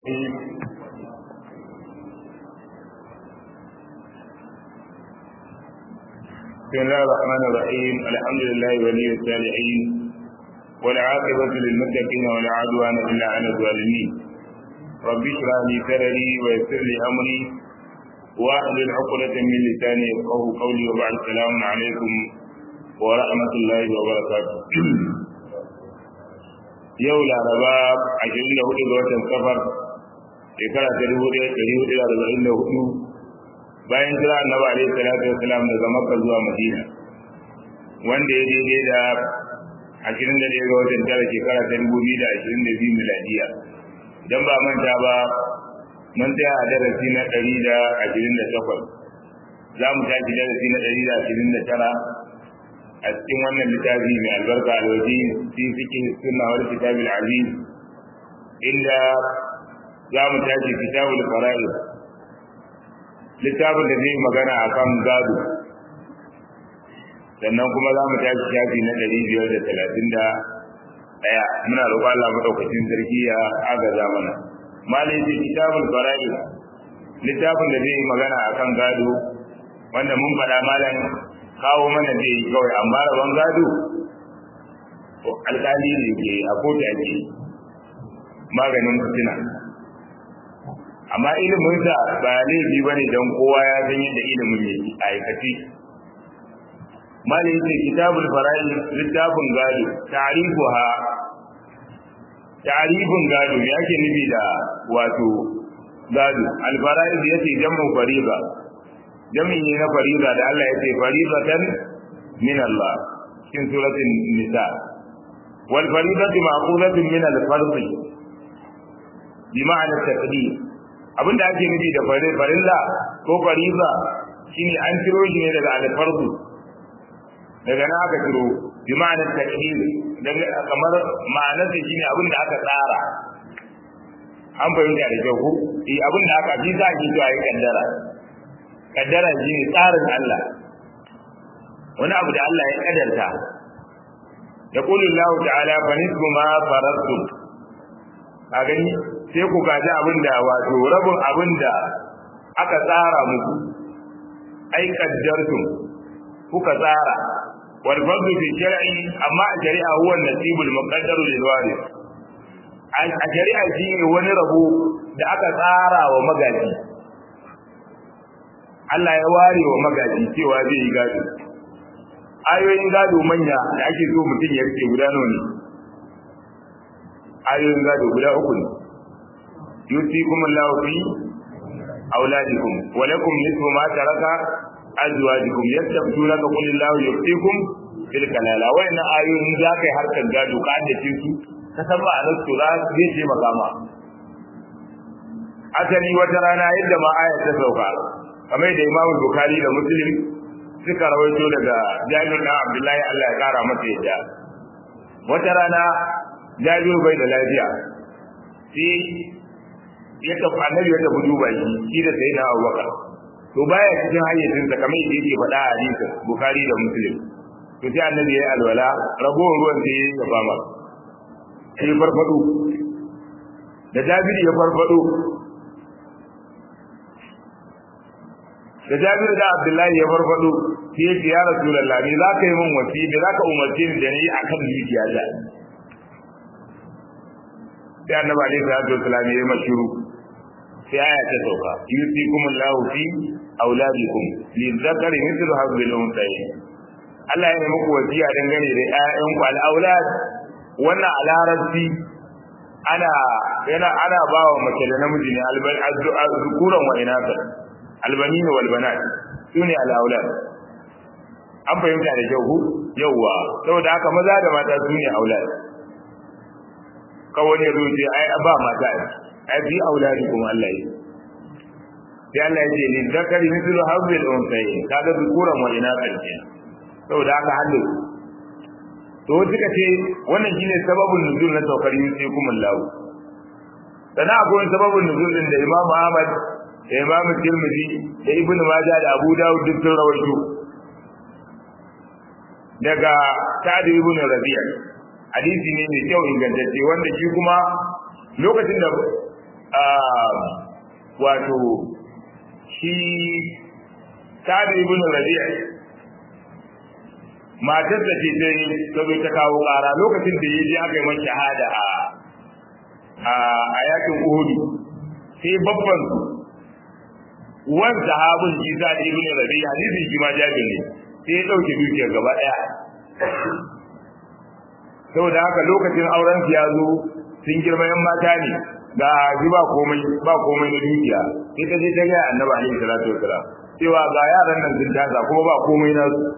بسم الله الرحمن الرحيم الحمد لله ولي الصالحين والعاقبة للمتقين ولا عدوان إلا على الظالمين رب اشرح لي صدري ويسر لي أمري واحلل عقدة من لساني يفقه قولي وبعد السلام عليكم ورحمة الله وبركاته yau laraba ashirin da hudu ga watan safar shekara ta dubu ɗaya ɗari hudu da arba'in da hudu bayan jira annabi alaihi salatu wasalam daga makka zuwa madina wanda ya daidai da ashirin da ɗaya ga watan tara shekara ta dubu biyu da ashirin da biyu miladiya idan ba manta ba mun tsaya a darasi na ɗari da ashirin da takwas za mu tashi darasi na ɗari da ashirin da tara a cikin wannan littafi mai albarka alwaji fi fikin sunna wal kitabil aziz inda za mu tashi kitabul fara'id littafin da zai magana akan gado sannan kuma za mu tashi shafi na ɗari biyar da talatin da ɗaya muna roƙon Allah maɗaukacin sarki ya agaza mana malai ce kitabul fara'id littafin da zai magana akan gado wanda mun faɗa malam kawo mana zai yi kawai amma rabon gado alƙali ne ke a kotu ake maganin fitina amma iliminsa ba laifi ba ne don kowa ya san yadda ilimin yake a aikace mali yake kitabul fara'i littafin gado ta'rifuha ta'rifin gado me ake nufi da wato gado al-fara'id yace jam'u fariida jami'i ne na fariza da Allah ya ce farizatan min Allah cikin suratul nisa wal farizatu ma'qulatun min al fard bi ma'ana taqdir abinda ake nufi da farilla ko fariza shine an ciro shi ne daga al fard daga nan aka ciro bi ma'ana taqdir daga kamar ma'anar sa shine abinda aka tsara an fahimta da kyau ko eh abinda aka ji za ki to ayi kaddara kaddara shi ne tsarin Allah wani abu da Allah ya kadarta ya kulu Allah ta'ala fa nisbu ma faradtu a gani sai ku gaji abinda wato rabin abinda aka tsara muku ai kaddartum kuka tsara wal fadlu fi shar'i amma a shari'a huwa nasibul muqaddaru lil warith a shari'a shi ne wani rabo da aka tsara wa magaji Allah ya ware wa magaji cewa zai yi gado ayoyin gado manya da ake so mutum ya rike guda nawa ne ayoyin gado guda uku ne yusikum Allahu fi auladikum wa lakum nisfu ma taraka azwajukum yastabtunaka qul Allahu yusikum fil kalala wa inna ayoyin za kai harkar gado ka haddace su ka san ba anan to zai ce magama asali wata rana yadda ma ayat ta sauka kamar da Imam Bukhari da Muslim suka rawaito daga Jabir da Abdullahi Allah ya kara masa yadda wata rana Jabir bai da lafiya sai ya tafi annabi ya tafi duba shi shi da sayyidina Abubakar to baya cikin hayyacin sa kamar yadda yake faɗa a hadisi Bukhari da Muslim to sai annabi ya alwala ragowar ruwan sai ya yaba ma sai farfado da Jabir ya farfado da Jabir da Abdullahi ya farfado sai ya ce ya Rasulullah ni za ka yi min wasi da za ka umarce ni da ni akan dukiya da sai Annabi alaihi salatu wasallam ya yi mashuru sai aya ta sauka yusikum Allahu fi auladikum lizakari mithlu hadhihi al-unthayayn Allah ya yi muku wasiya dangane da ƴaƴanku al-aulad wannan a larabci ana yana ana bawa mace da namiji ne al-zukuran wa inasa albanin wal banat sune al aulad an fahimta da kyau yawa saboda haka maza da mata sune aulad kawai ya zoce ai ba mata ai bi auladi kuma Allah yi sai Allah ya ce ni zakari mithlu hadhil unsayi kaga zukuran wa ina kalke saboda haka halin to suka ce wannan shine sababin nuzul na saukar yusikum Allah sana akwai sababin nuzul din da Imam Ahmad da Imam Tirmidhi da Ibn Majah da Abu Dawud duk sun rawaito daga Sa'd ibn Rabi'a hadisi ne mai kyau ingantacce wanda shi kuma lokacin da wato shi Sa'ad ibn Rabi'a matar da ce dai ta zo ta kawo ƙara lokacin da ya je aka yi masa shahada a a yakin Uhud sai babban wan sahabin Isa ibn Rabi'a hadisin shi ma jabi ne sai ya dauke dukiyar gaba daya saboda haka lokacin auren ya zo sun girma yan mata ne ga ji ba komai ba komai na dukiya sai ta je ta ga Annabi alaihi salatu wasalam cewa ga yaran nan sun tasa kuma ba komai na su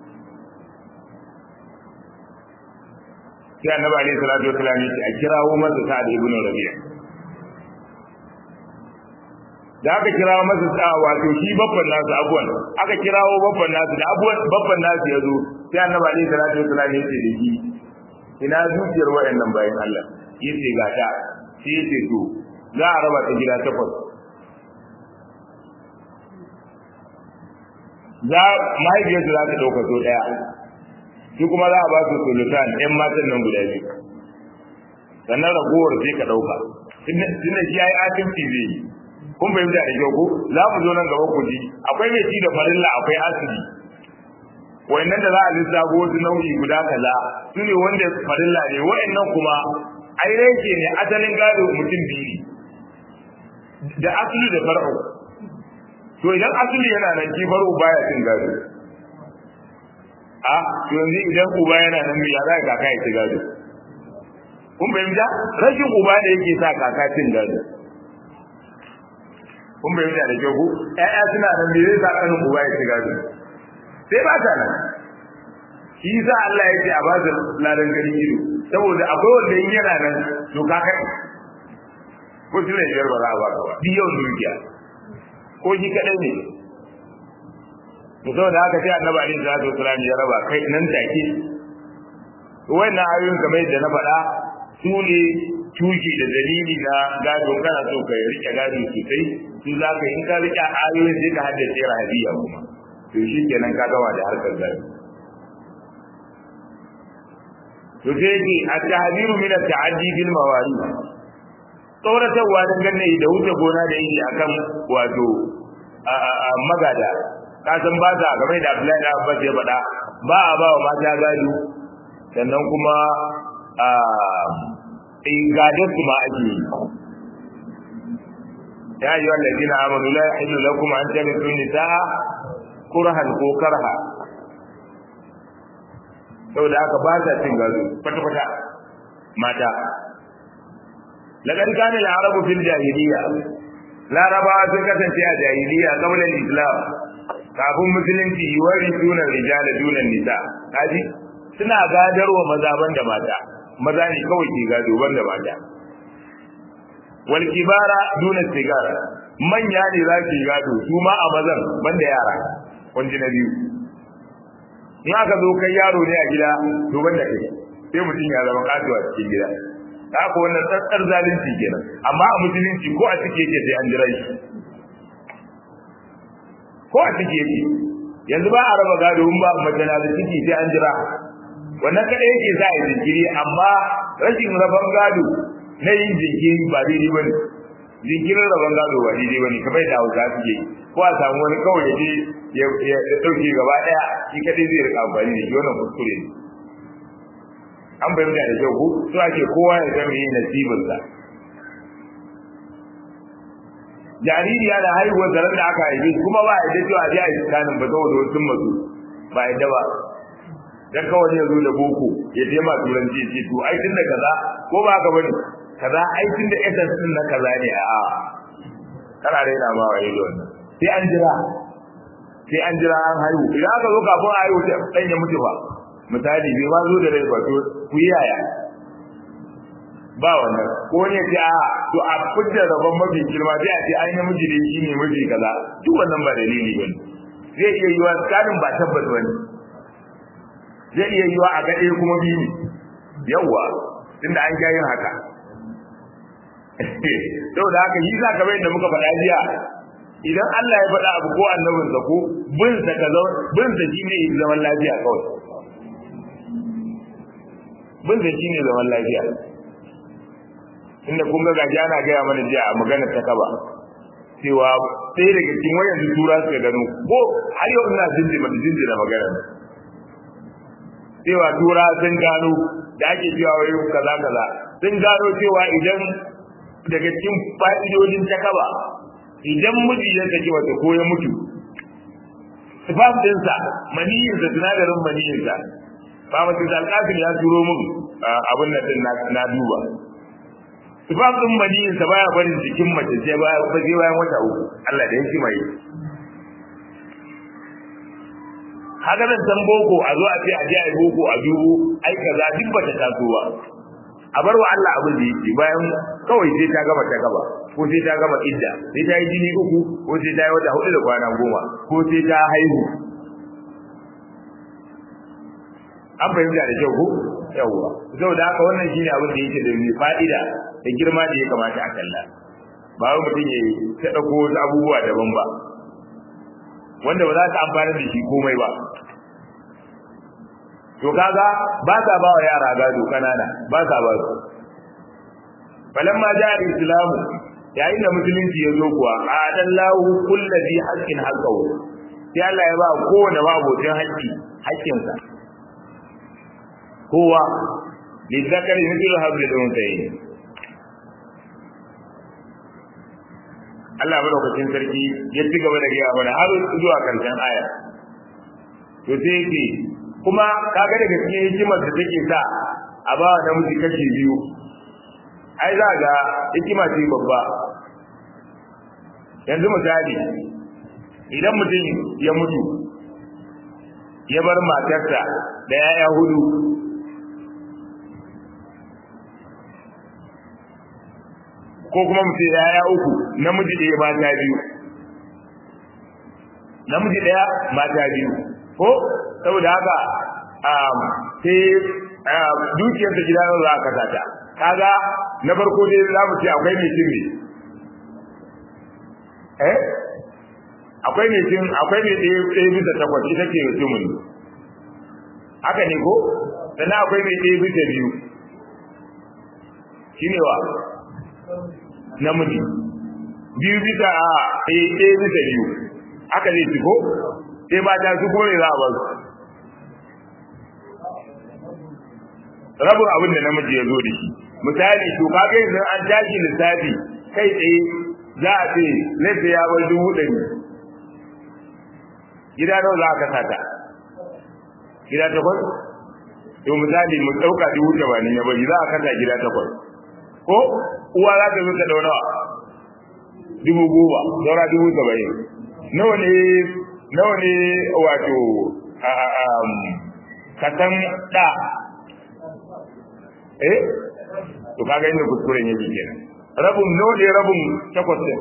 sai Annabi alaihi salatu wasalam ya ce a kirawo masa Sa'ad ibn Rabi'a da aka kirawo masa sa wato shi babban nasu abuwan aka kirawo babban nasu da abuwan babban nasu ya zo sai Annabi alaihi salatu wasalam ya ce da shi ina zuciyar wayannan bayan Allah yace ga ta sai yace to za a raba ta gida takwas za mahaifiyarsu za ta ɗauka so ɗaya su kuma za a ba su sulutan ɗan matan nan guda biyu sannan ragowar sai ka ɗauka tunda shi ya yi asibiti zai yi kun fahimta da kyau ko za mu zo nan gaba ku ji akwai mai ci da farilla akwai asibi wayannan da za a lissafo wasu nau'i guda kaza su ne wanda farilla ne wayannan kuma ai rake ne asalin gado mutum biyu da asali da far'u to idan asali yana nan ki far'u baya cin gado a to yanzu idan uba yana nan ya za ka kaka ya ci gado kun fahimta rashin uba da yake sa kaka cin gado kun fahimta da kyau ko ƴaƴa suna nan me zai sa kanin uba ya ci gado sai ba ta nan shi sa Allah ya ce a ba da ladan ganin ido saboda akwai wanda in yana nan to ka kai ko shi ne biyar ba za a baka ba bi yau dukiya ko shi kadai ne to saboda haka sai annabi alaihi salatu wasallam ya raba kai nan take to wannan ayoyin kamar yadda na faɗa su ne tuki da dalili na gado kana so ka rike gado sosai su za ka in ka rike ayoyin sai ka haddace rahabiya kuma to shi kenan ka gawa da harkar gado to sai ce a tahdiru min at-ta'addi bil mawari tsoratarwa dangane da wuce gona da yi akan wato magada ka san ba ta game da Abdullahi da Abbas ya faɗa ba a ba wa mata gado sannan kuma a gadon su ma ake yi ya yi wallazi na amanu la yahillu lakum an tarithu nisaa kurhan ko karha saboda haka ba sa cin gado kwata-kwata mata laqad kana al-arabu fil jahiliya larabawa sun kasance a jahiliya qabla al-islam kafin musulunci wari sunan rijal dunan nisa kaji suna gadarwa maza banda mata maza ne kawai ke gado banda mata wal kibara dunan sigara manya ne za su gado su ma a mazan banda yara kunji na biyu in aka zo kai yaro ne a gida to banda kai sai mutum ya zama kasuwa cikin gida haka wannan tsantsar zalunci kenan amma a musulunci ko a cike yake sai an jira shi ko a cike yake yanzu ba a raba gado in ba mace na da ciki sai an jira wannan kada yake sa a jinkiri amma rashin raban gado na yin jinkiri ba daidai ba ne jinkirin raban gado ba daidai ba ne kamar da hausa suke ko a samu wani kawai ya je ya ɗauke gaba ɗaya shi kadai zai rika amfani da shi wannan kuskure ne an bayyana da kyau ko so ake kowa ya zama yin nasibinsa jaririya da haihuwar zaren da aka haife kuma ba a yadda cewa je a yi tsakanin ba saboda wasu masu ba a yadda ba dan kawai ya zo da boko ya je ma turanci ya ce to ai tun da kaza ko ba ka bane kaza ai tun da essence din na kaza ne a kana raina ma wa yayi wannan sai an jira sai an jira an haihu idan aka zo kafin a haihu sai dan ya mutu ba misali bai ma zo da rai ba to ku yi yaya ba wannan ko ne ce a to a fitar rabon mafi girma sai a ce ai namiji ne shi ne mafi kaza duk wannan ba dalili bane zai iya yiwa tsarin ba tabbas bane zai iya yiwa a ga ɗaya kuma biyu ne yawwa tunda an ga yin haka saboda haka yi za ka da muka faɗa jiya idan Allah ya faɗa abu ko annabinsa ko bin sa ka bin sa shine zaman lafiya kawai bin sa shine zaman lafiya inda kun ga gaji ana gaya mana jiya a maganar ta kaba cewa ɗaya daga cikin wayan su tura suka gano ko har yau ina jinji mata jinji da magana cewa tura sun gano da ake cewa wai kaza kaza sun gano cewa idan daga cikin fa'idodin ta kaba idan miji ya saki wata ko ya mutu sifaf dinsa maniyinsa sinadarin maniyinsa ba mutum da alƙafin ya turo min abin nan din na duba sifaf din maniyinsa baya barin jikin mace sai baya sai bayan wata uku Allah da yake mai haka nan san boko a zo a ce a je a yi boko a dubo ai kaza duk bata taso ba a bar wa Allah abin da yake bayan kawai sai ta gama ta gaba ko sai ta gama idda sai ta yi jini uku ko sai ta yi wata hudu da kwana goma ko sai ta haihu an fahimta da kyau ko yawwa saboda haka wannan shine abin da yake da mai fa'ida da girma da ya kamata a kalla ba wai mutum ya ta dauko wasu abubuwa daban ba wanda ba za ta amfana da shi komai ba to kaga ba sa ba wa yara gado kanana ba sa ba su falamma ja'a islamu yayin da musulunci ya zo kuwa adallahu kullazi haqqin haqqahu sai Allah ya ba kowane babocin haƙƙi haƙƙinsa kowa lizzakari mithlu habli al-unthayayn Allah madaukakin sarki ya ci gaba da gaya mana har zuwa karshen aya to sai yake kuma kaga daga cikin hikimar da take sa a ba namiji kashi biyu ai za ga hikima ce babba yanzu misali idan mutum ya mutu ya bar matarsa da yaya hudu ko kuma mutum yaya uku namiji ɗaya mata biyu namiji ɗaya mata biyu ko saboda haka sai dukiyarsa gida za a kasa ta kaga na farko dai za mu ce akwai mai cin eh akwai mai cin akwai mai ɗaya ɗaya bisa takwas ita ce mutumin haka ne ko sannan akwai mai ɗaya bisa biyu shi ne wa namiji biyu bisa a ɗaya ɗaya bisa biyu haka zai ci ko sai ba ta su kuma ne za a ba su rabin abin da namiji ya zo da shi misali to kaga yanzu an tashi lissafi kai tsaye za a ce laifin ya bar dubu ɗari gida nawa za a kasa ta gida takwas to misali mu ɗauka dubu tamanin ya bari za a kasa gida takwas ko uwa za ta zo ta ɗau nawa dubu goma saura dubu saba'in nawa ne nawa ne wato kasan ɗa eh to kaga inda kuskuren yake kenan rabin nawa ne rabin takwas din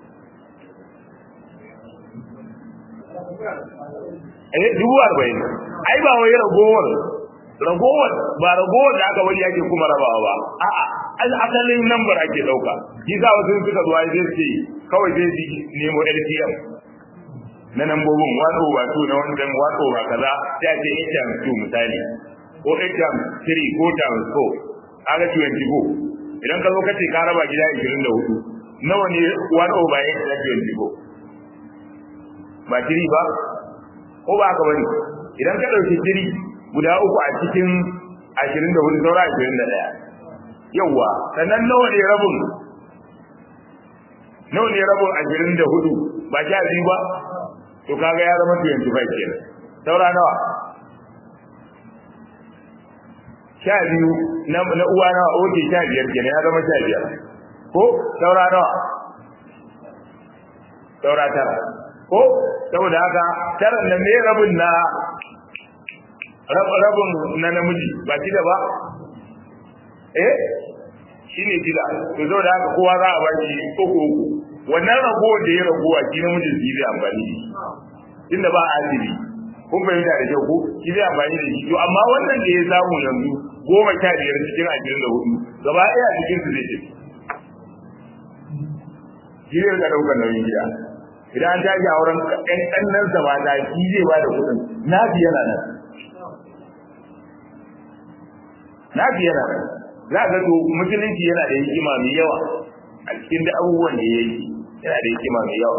eh dubu arba'in ai ba wai ragowar ragowar ba ragowar da aka bari ake kuma rabawa ba a'a asalin lambar ake dauka shi za wasu suka zuwa zai ce kawai zai ji nemo LTM na nambobin 1 over 2 na wannan 1 over kaza sai a ce 8 times 2 misali ko 8 times 3 ko times 4 aga 24 idan ka zo ka ce ka raba gida 24 nawa ne 1 over 8 na 24 ba tiri ba ko ba ka bane idan ka dauki tiri guda uku a cikin 24 saura 21 yawa sannan nawa ne rabin nawa ne rabin 24 ba sha biyu ba to kaga ya zama 25 kenan saura nawa sha biyu na uwa nawa oke sha biyar kenan ya zama sha biyar ko saura nawa saura tara ko saboda haka tara nan ne rabin na rabin na namiji ba shida ba eh shine shida to saboda haka kowa za a baki uku uku wannan rago da ya rago a shi namijin shi zai amfani da shi inda ba asibi kun fahimta da kyau ko shi zai amfani da shi to amma wannan da ya samu yanzu goma sha biyar cikin ashirin da hudu gaba ɗaya cikin su zai tafi shi zai ga ɗaukar nauyin gida idan an tashi a wurin ɗan ɗannan sa mata shi zai ba da kuɗin na fi yana nan na fi yana nan za ga to musulunci yana da hikima mai yawa a cikin da abubuwan da ya yi yana da hikima mai yawa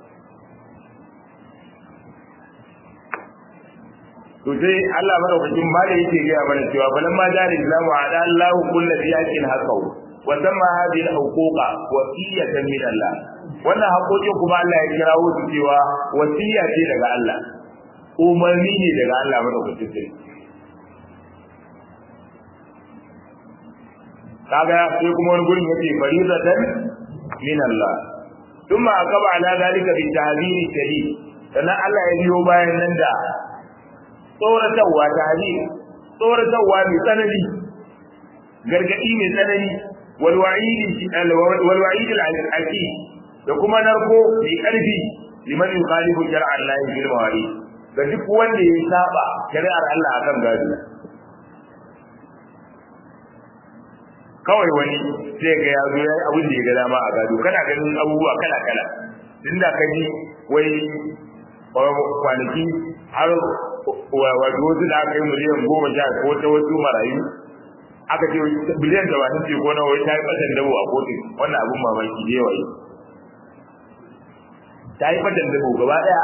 to sai Allah madaukakin ba da yake gaya mana cewa falan ma da islamu a da Allah kullu biyakin hakau wa samma hadhihi al-huquqa wasiyatan min Allah wannan haƙoƙin kuma Allah ya kirawo su cewa wasiya ce daga Allah umarni ne daga Allah madaukakin sarki kaga sai kuma wani gurin yace faridatan min Allah thumma aqaba ala zalika bi tahdhiri shadid sannan Allah ya biyo bayan nan da tsoratarwa tahdhir tsoratarwa mai tsanani gargadi mai tsanani wal wa'id wal wa'id al da kuma narko mai karfi liman yukhalifu shar'a Allah bil mawari ga duk wanda ya saba shari'ar Allah akan gado kawai wani sai ga ya zo yayi abin da ya ga dama a gado kana ganin abubuwa kala kala inda ka ji wai kwanaki har wato wasu da aka yi miliyan goma sha ko ta wasu marayu aka ce biliyan da wani ce ko na wai ta yi fatan dabo a kotu wannan abin mamaki da yawa ta yi fatan dabo gaba daya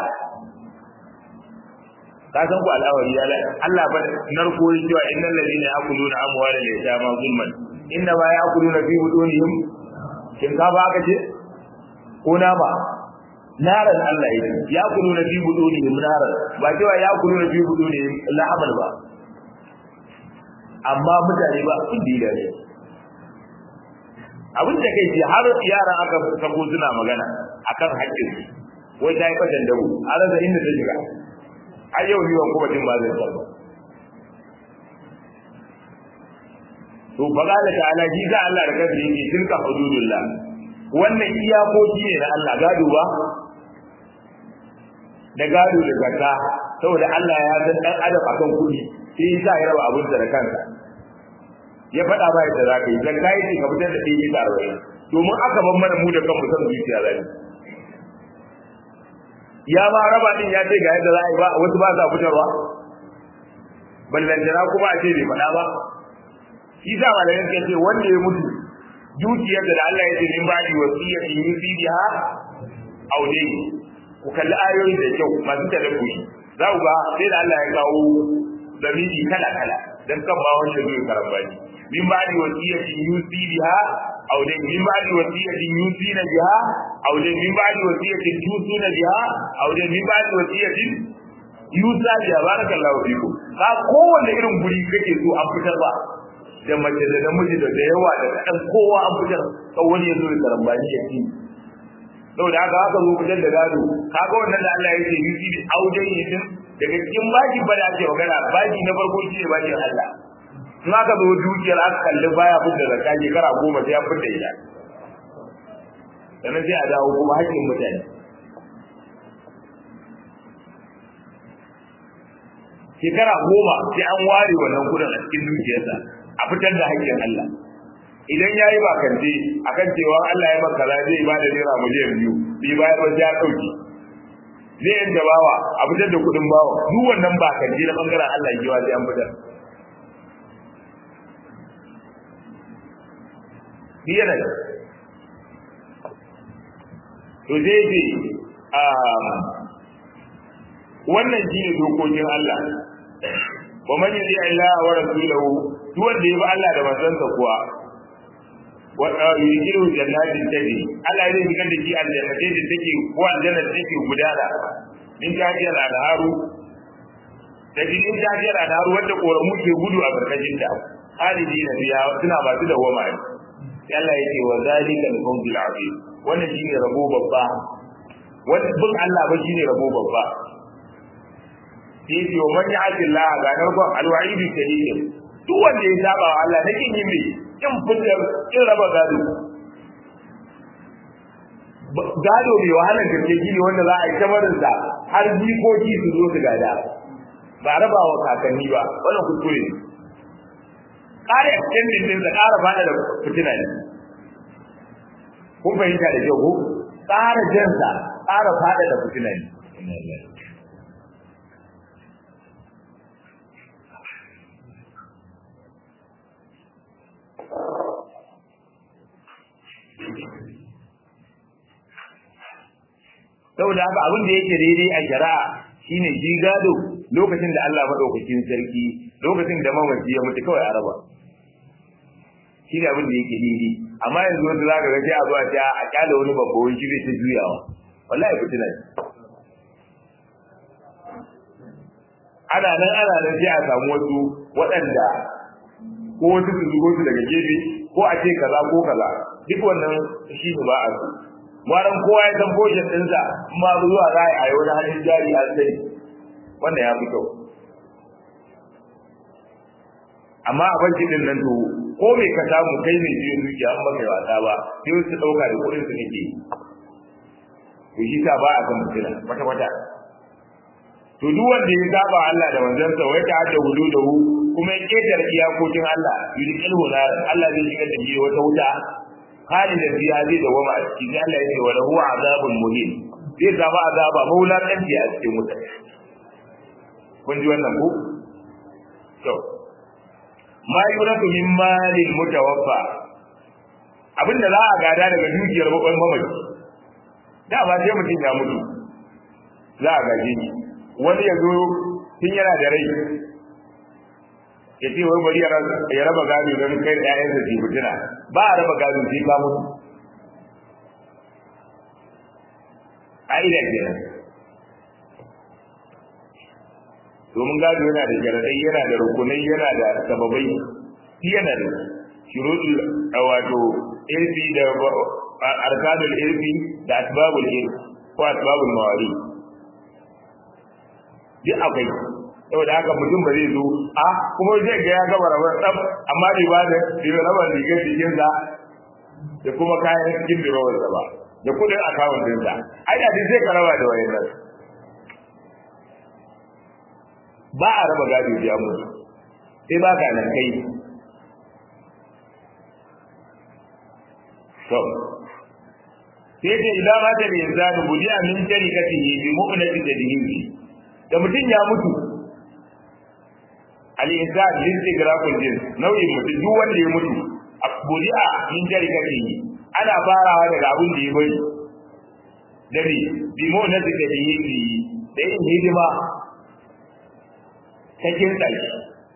ka san ku al'awari ya la Allah ba narko yi cewa innal ladina yakuluna amwala al-yatama zulman inna ma yakuluna fi budunihim kin ka ba aka ce ko na ba naran Allah yake yakuluna fi budunihim naran ba cewa yakuluna fi budunihim la'amal ba amma mutane ba sun dida ne abin da kai har yaran aka sako suna magana akan haƙƙin wai ta yi fatan dabu a rasa inda ta shiga har yau yiwon kuma jin ba zai tsaro to fa qala ta'ala ji ga Allah da kansa yake tilka hududullah wannan iyakoki ne na Allah gado ba da gado da zakka saboda Allah ya san dan adam akan kudi sai yasa ya raba abin da kansa ya faɗa ba yadda za ka yi zakka yake ka fitar da ɗaya bisa arba'in domin aka ban mana mu da kanmu san zuciya zai ya ma raba din ya ce ga yadda za a yi ba wasu ba sa fitarwa ballantana kuma a ce bai faɗa ba shi sa malamin ke ce wanda ya mutu dukiyar da Allah ya ce min ba'di wasiyatin yusi biha aw dai ku kalli ayoyi da kyau masu tadabburi za ku ga sai da Allah ya kawo zamiri kala kala dan kan ba wanda zai karambani min ba'di wasiyatin yusi biha aw dai min ba'di wasiyatin yusina biha aw dai min ba'di wasiyatin tusuna biha aw dai min ba'di wasiyatin yusa biha barakallahu fikum ka kowanne irin guri kake so an fitar ba da mace da namiji da yawa da ɗan kowa an fitar kan wani ya zo ya karambani ya ci saboda haka haka zo fitar da gado kaga wannan da Allah ya ce yusi bi aujen yitin daga cikin baki ba da ake magana baki na farko shi ne bakin Allah in aka zo dukiyar aka kalli baya fitar da zakka shekara goma sai an fitar ita sannan sai a dawo kuma haƙƙin mutane shekara goma sai an ware wannan kudin a cikin dukiyarsa a fitar da haƙƙin Allah idan ya yi bakance a kan cewa Allah ya maka zai ba da naira miliyan biyu bai bayar ba ya ɗauki zai yanta bawa a fitar da kuɗin bawa duk wannan bakance na ɓangaren Allah ya giwa sai an fitar biyar da to zai ce wannan shi ne dokokin Allah wa man yuti Allah wa rasulahu duk wanda ya bi Allah da manzansa kuwa wa yujiru jannatin tajri Allah zai shigar da shi aljannatai da take ko aljanna da take gudana in ka ji al'adaru da in ka ji al'adaru wanda koramu ke gudu a karkashin ta halidi na biya suna masu da wama sai Allah yake wa zalika al-fawzul azim wannan shine rabo babba wannan bin Allah ba shine rabo babba sai ce wa man ya'ti Allah ga narkon alwa'idi shadid duk wanda ya saba wa Allah nake yin me in fitar in raba gado gado mai wahalar gaske gini wanda za a yi kamarin sa har jikoki su zo su gada ba raba wa kakanni ba wannan kuskure ne ƙara extending din sa ƙara fada da fitina ne kun fahimta da kyau ko ƙara jansa ƙara fada da fitina ne saboda haka abin da yake daidai a shari'a shine shi gado lokacin da Allah madaukakin sarki lokacin da mamaci ya mutu kawai a raba shi ne abin da yake daidai amma yanzu wanda zaka ga sai a zuwa ta a kyale wani babba wani shi zai ta juyawa wallahi fitina ne ana nan ana nan sai a samu wasu waɗanda ko wasu su zugo su daga gefe ko a ce kaza ko kaza duk wannan shi ne ba a so waran kowa ya san boshin ɗinsa ma zuwa za a yi wani hannun jari a sai wannan ya fi kyau amma a banki din nan to ko me ka samu kai ne jiyo dukiya an baka wasa ba sai su ɗauka da kuɗin su kake to shi sa ba a san mutuna kwata kwata to duk wanda ya saba Allah da manzansa wai ta hada hududahu kuma ya ketare iyakokin Allah yudkilhu nar Allah zai shiga da shi wata wuta khalidan fiha zai da wama a ciki sai Allah ya ce wala huwa azabun muhin zai zama azaba maula kanti a cikin wuta kun ji wannan ko to ma yuraku min malil mutawaffa abinda za a gada daga dukiyar bakon mamaci da ba sai mutum ya mutu za a gaje shi wani ya zo tun yana da rai ya ce wai bari ya raba gado don kai da ƴaƴansa ke fitina ba a raba gado sai ka mutu ƙa'ida kenan domin gado yana da sharaɗai yana da rukunai yana da sababai shi yana da shuruɗul wato irfi da arkanul irfi da asbabul irfi ko asbabul mawari duk akwai saboda haka mutum ba zai zo a kuma zai ga ya gaba rabar tsaf amma bai ba da bai raba rigar jikin sa da kuma kayan cikin birawar sa ba da kudin akawun din sa ai da sai ka raba da wayan ba a raba gado ya mutu sai ba ka nan kai to sai da idan ma da yanzu budi amin tarikatihi bi mu'minati tadhihi da mutum ya mutu al-insan lintigraful jins nau'in mutum duk wanda ya mutu a buri'a min jarikatihi ana farawa daga abin da ya bari dare bi mu na da yi da yin hidima cikin tsaki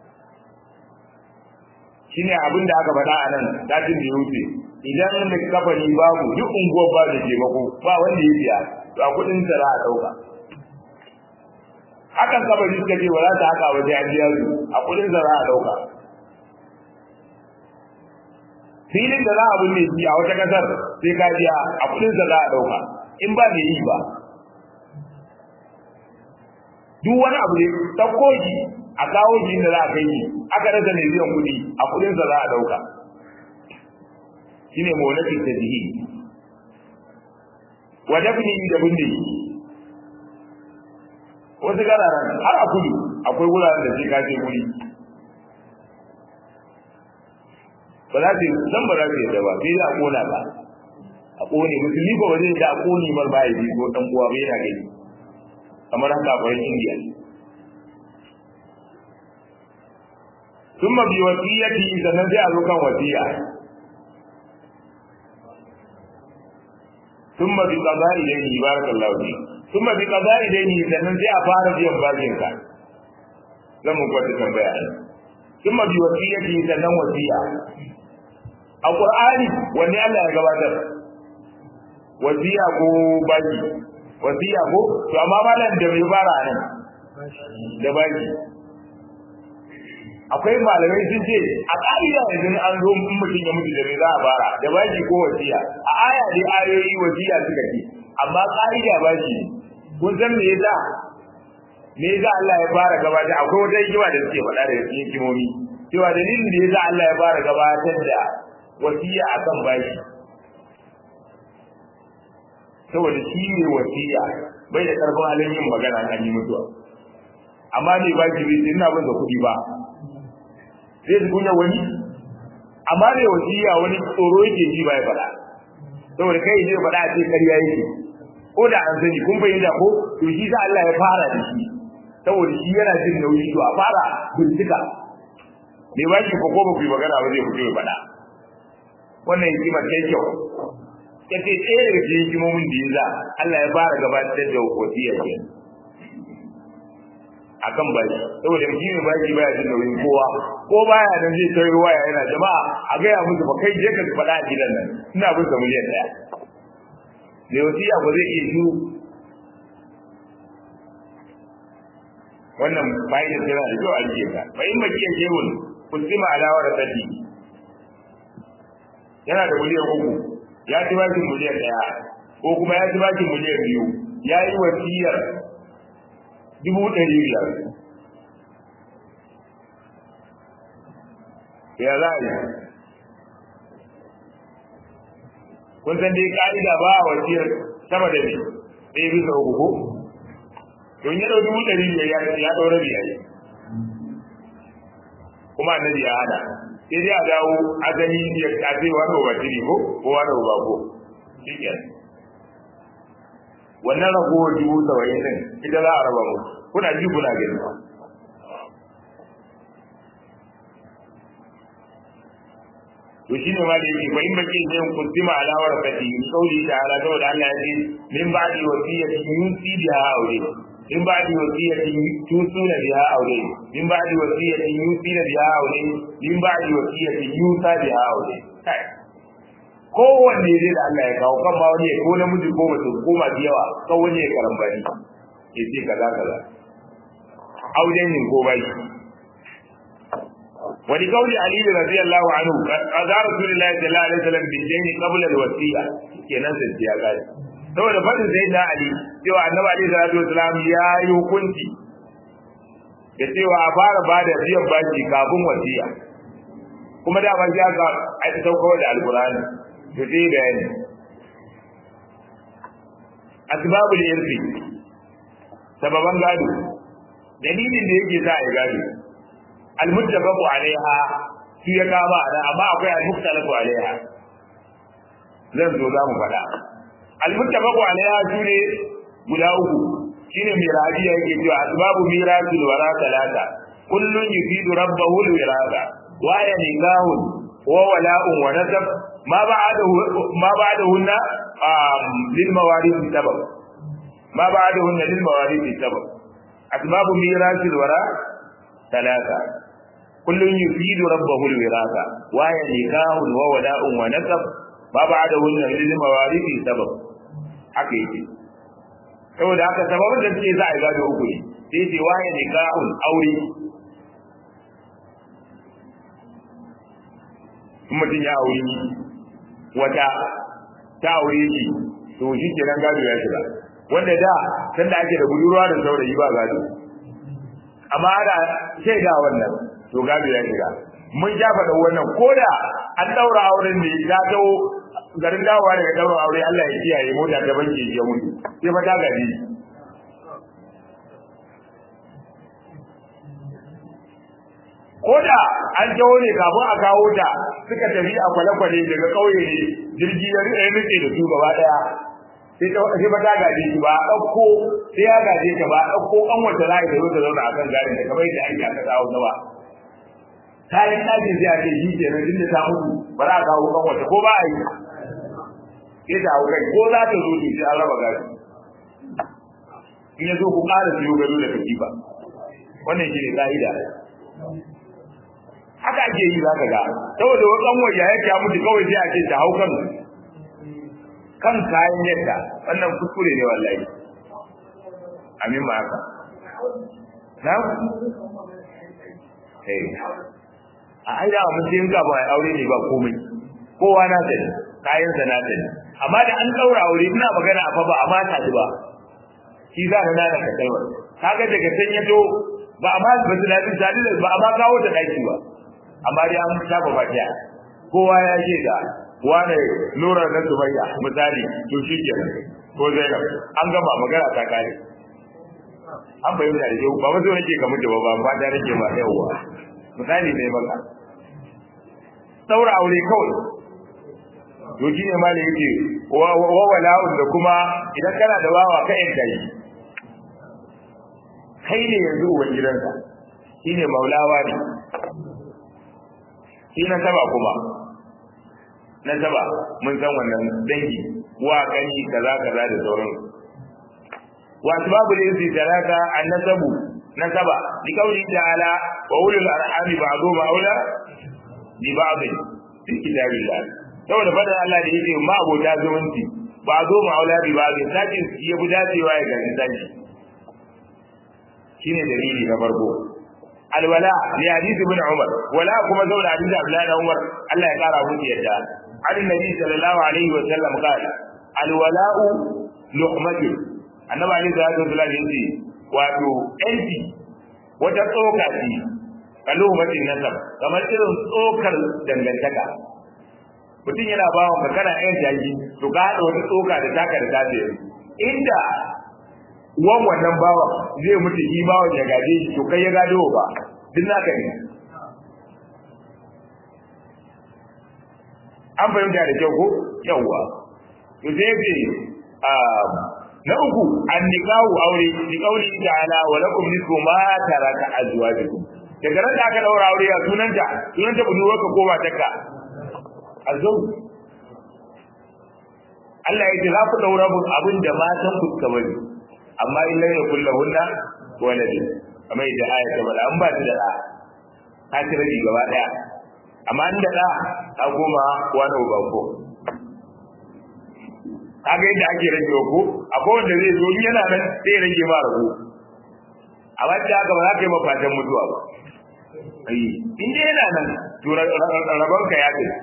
shine abin da aka faɗa a nan datin da ya wuce idan da kafani babu duk unguwar ba da taimako ba wanda ya biya to a kuɗin sa za a ɗauka hakan kabari suka ce ba za ta haka waje an biya su a kudin da za a dauka filin da za a binne shi a wata kasar sai ka biya a kudin da za a dauka in ba mai yi ba duk wani abu ne ɗauko shi a kawo shi inda za a kai shi aka rasa mai biyan kuɗi a kudin da za a dauka shine mawlakin tajihi wa dafni da binne wasu gararan har a kudu akwai wuraren da sai ka je guri ba za su zan ba za su yadda ba sai za a kona ba a kone musulmi ba wajen da a kone mar ba ya bi ko dan uwa bai yana gani kamar haka a bayan indiya ثم بوصيته sannan sai a zo kan wasiya ثم بقضاء إليه بارك الله فيك ثم بقضاء دينه sannan sai a fara biyan bashin ka zan mu kwata tambaya ne thumma bi wasiyati sannan wasiya a qur'ani wanne Allah ya gabatar wasiya ko bashi wasiya ko to amma malam da bai fara nan da bashi akwai malamai sun ce a ƙa'ida idan an zo in mutum ya mutu da me za a fara da bashi ko wasiya a aya dai ayoyi wasiya suka ce amma ƙa'ida bashi kun san me yasa me yasa Allah ya fara gabatar akwai wata hikima da suke faɗa da cikin hikimomi cewa dalilin da yasa Allah ya fara gabatar da wasiya akan bashi saboda shi ne wasiya bai da karfin halin yin magana an yi mutuwa amma ne bashi bai ina bin da kuɗi ba zai su kunya wani amma ne wasiya wani tsoro yake ji ba ya faɗa saboda kai ne faɗa a ce ƙarya yake ko da an sani kun fahimta ko to shi sa Allah ya fara da shi saboda shi yana jin nauyi to a fara bincika me ba shi ko ko ba ku yi magana ba zai fito ya faɗa wannan hikimar ta kyau yace ɗaya daga cikin hikimomin da ya za Allah ya fara gabatar da wasiya ke akan baki saboda shi ne baki baya jin nauyin kowa ko baya nan zai kai waya yana jama'a a gaya musu ba kai je ka faɗa a gidan nan ina bin sa miliyan ɗaya mai wasiya ba zai iya shiru wannan fa'idar tana da kyau a rike ka fa in baki ya shehun kusima alawar sadi yana da miliyan uku ya ci bakin miliyan ɗaya ko kuma ya ci bakin miliyan biyu ya yi wasiyar dubu ɗari biyar ya za a yi kun san dai ka'ida ba a wasiyar sama da ne ɗaya bisa uku ko don ya ɗau dubu ɗari biyar ya ɗau rabi a yi kuma annabi ya hana sai dai a dawo azali ya kace wani ba tiri ko ko wani ba ko shi wannan ragowar dubu saba'in din ita za a raba mu kuna ji kuna gani to shi ne ma da yake fa in baki ne kuntima alawar fati kauli ta ala saboda Allah ya ce min ba'di wasiyatin yusi biha aure min ba'di wasiyatin tusuna biha aure min ba'di wasiyatin yusi biha aure min ba'di wasiyatin yusa biha aure kai kowanne dai da Allah ya kawo kan ma wani ko namiji ko mace ko masu yawa kan wani ya karambani ya ce kaza kaza auren yin ko bai wani kauli ali radiyallahu anhu kaza rasulullahi sallallahu alaihi wasallam bin dini qabla alwasiya kenan sai ya gani saboda fadin sai da ali cewa annabi alaihi salatu wasallam ya yi hukunci da cewa a fara bada biyan baki kafin wasiya kuma da ban ya ga ai sauko da alqur'ani to sai bayani asbabul irfi sababan gado dalilin da yake sa ya gado almuttafaqu alaiha shi ya kama ana amma akwai almuktalafu alaiha zan zo za mu faɗa almuttafaqu alaiha shine guda uku shine miraji yake cewa asbabu mirasul wara talata kullun yufidu rabbahu alwirasa wa ya nikahun wa wala'un wa nasab ma ba'dahu ma ba'dahunna lil mawarith sabab ma ba'dahunna lil mawarith sabab asbabu mirasul wara talata kullun yufidu rabbahu alwirasa wa ya nikahun wa wala'un wa nasab ma ba'dahunna lil mawarith sabab haka yake saboda haka sababin da suke za a gado uku ne sai ce waye nikahun aure mutum ya aure wata ta aure shi to shi kenan gado ya shiga wanda da sanda ake da budurwa da saurayi ba gado amma ana shaida wannan to gado ya shiga mun ja faɗa wannan koda an daura auren ne ya tawo garin dawowa daga daura aure Allah ya kiyaye mota ta banke ya mutu sai fa ta gari koda an jawo ne kafin a kawo ta suka tafi a kwale-kwale daga ƙauye ne jirgi ya rike da su gaba daya sai ta sai ba ta gaje shi ba dauko sai ya gaje ta ba dauko an wata rai da zo ta zauna akan garin da kamar yadda ake aka dawo na ba ta yi ɗakin sai a ce shi ke nan inda ta mutu ba za a kawo kan wata ko ba a yi sai ta hau kai ko za ta zo sai an raba gari in ya zo ku ƙara siyo gado da katifa wannan shi ne ƙa'ida haka ake yi za ka ga saboda wakan waje ya ta mutu kawai sai a ce ta hau kan kan kayan yadda wannan kuskure ne wallahi amin ma haka na eh a aida mun sai ka ba aure ne ba komai kowa na sani kayan sa na sani amma da an daura aure ina magana a fa ba amma ta ba shi za ka nana ka kai kaga daga san yato ba amma ba su dadi dadi ba amma kawo ta daki ba amma dai an shafa bakiya kowa ya ce da wane nura na sumayya misali to shi ke ko zainab an gama magana ta kare an bayyana da yau ba wasu nake ka mutu ba ba ba da nake ma yauwa misali ne maka saura aure kawai to shi ne ma da yake wa wala'un da kuma idan kana da wawa ka yanka yi kai ne yanzu uban gidansa shi ne maulawa ne shi na saba kuma nasaba mun san wannan dangi wa kani kaza kaza da sauran wa asbabu al-insi taraka an-nasabu nasaba li qawli ta'ala wa ulul arhami ba'dhum aula bi ba'd fi kitabillah saboda fadar Allah da yake ma abota zumunci ba'dhum aula bi ba'd sakin ya bi dacewa ya gani saki shine dalili na farko alwala li hadith ibn umar wala kuma zauna hadith abdullah ibn umar Allah ya kara musu yadda annabi sallallahu alaihi wa sallam qala alwala'u luqmatu annabi alaihi salatu wasallam yace wato yanci wata tsoka ce kalumatin nasab kamar irin tsokar dangantaka mutum yana bawa ka kana yan jaji to ka haɗa wata tsoka da taka da tace inda wan wannan bawa zai mutu shi bawan ya gaje shi to kai ya gado ba duk naka ne an fahimta da kyau ko yawwa to sai ce na uku an nikahu aure bi qawli ta'ala wa lakum nisfu ma taraka azwajukum daga ran da aka daura aure ya sunanta sunanta budurwarka ko matarka azau Allah ya ce za ku daura mun abin da matan ku suka bari amma in lai yakul lahunna walad amma idan aya ta bada an ba ta da da ta ci rabi gaba daya amma an da da ta goma wani uba ko kaga yadda ake rage ko akwai wanda zai zo in yana nan sai ya rage ma rago amma da haka ba za ka yi mafatan mutuwa ba ai in dai yana nan to rabon ka ya kai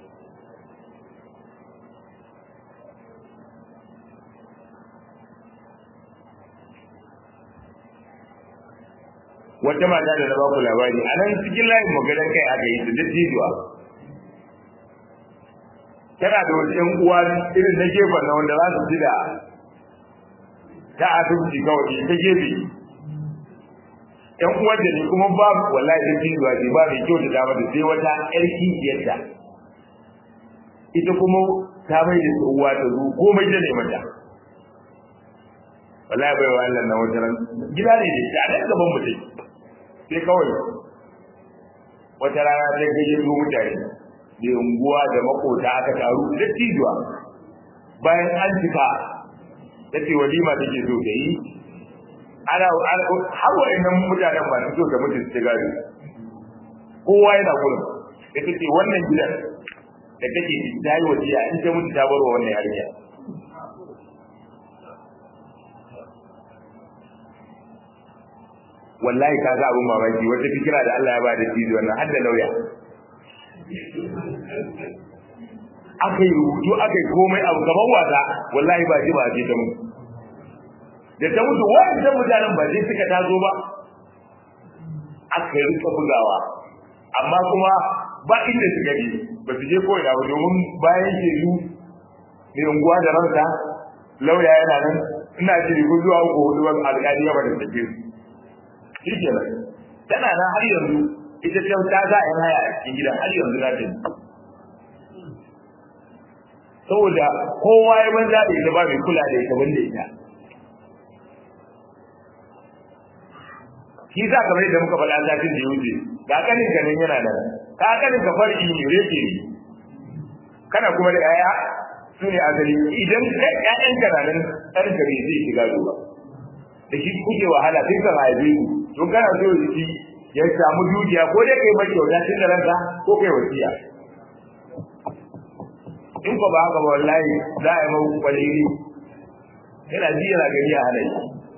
wata mata da na baku labari a nan cikin layin maganar kai aka yi da dattijuwa tana da wasu ‘yan uwa irin na gefen na wanda za su ji da ta asibiti kawai ta gefe ‘yan uwan da ne kuma ba wallahi da dattijuwa ce ba mai kyau da dama da sai wata ‘yar kishiyarta ita kuma ta mai da uwa ta zo komai ta ne mata wallahi bai wa Allah na wata ran gida ne da a nan gaban mutum sai kawai wata rana sai gayyato mutane da unguwa da makota aka taru da tijuwa bayan an cika ta ce walima take so ta yi ana har wa'annan mutanen ba su so da mutum su gado kowa yana gurin da ta ce wannan gidan da take ta yi wasiya in ta mutu ta bar wa wannan yarinya wallahi ka ga abin mamaki wata fikira da Allah ya ba da tijo wannan har da lauya aka yi rubutu aka yi komai abu gaban wasa wallahi ba ji ba ce ta mutu da ta mutu wa'annan mutanen ba zai suka tazo ba aka yi rika bugawa amma kuma ba inda suka je ba su je koyi ba domin bayan shekaru mai unguwa da ransa lauya yana nan ina jiri ko zuwa uku hudu wani alƙali ya bada take su shi kenan tana nan har yanzu ita ce ta za a yi haya a cikin gidan har yanzu na ta saboda kowa ya banza da ita ba mai kula da ita wanda ita shi sa kamar yadda muka faɗa zafin da ya wuce ga kanin ka nan yana nan ka kanin ka farki ne reke ne kana kuma da yaya su ne asali idan ƴaƴan ka na nan ɗan ka bai zai shiga zuwa da shi kuke wahala sai ka haife ku to kana so shi ya samu dukiya ko dai kai mai kyauta tun da ranka ko kai wasiya in ko ba haka ba wallahi za a yi mau kwalili yana ji yana gani a halaye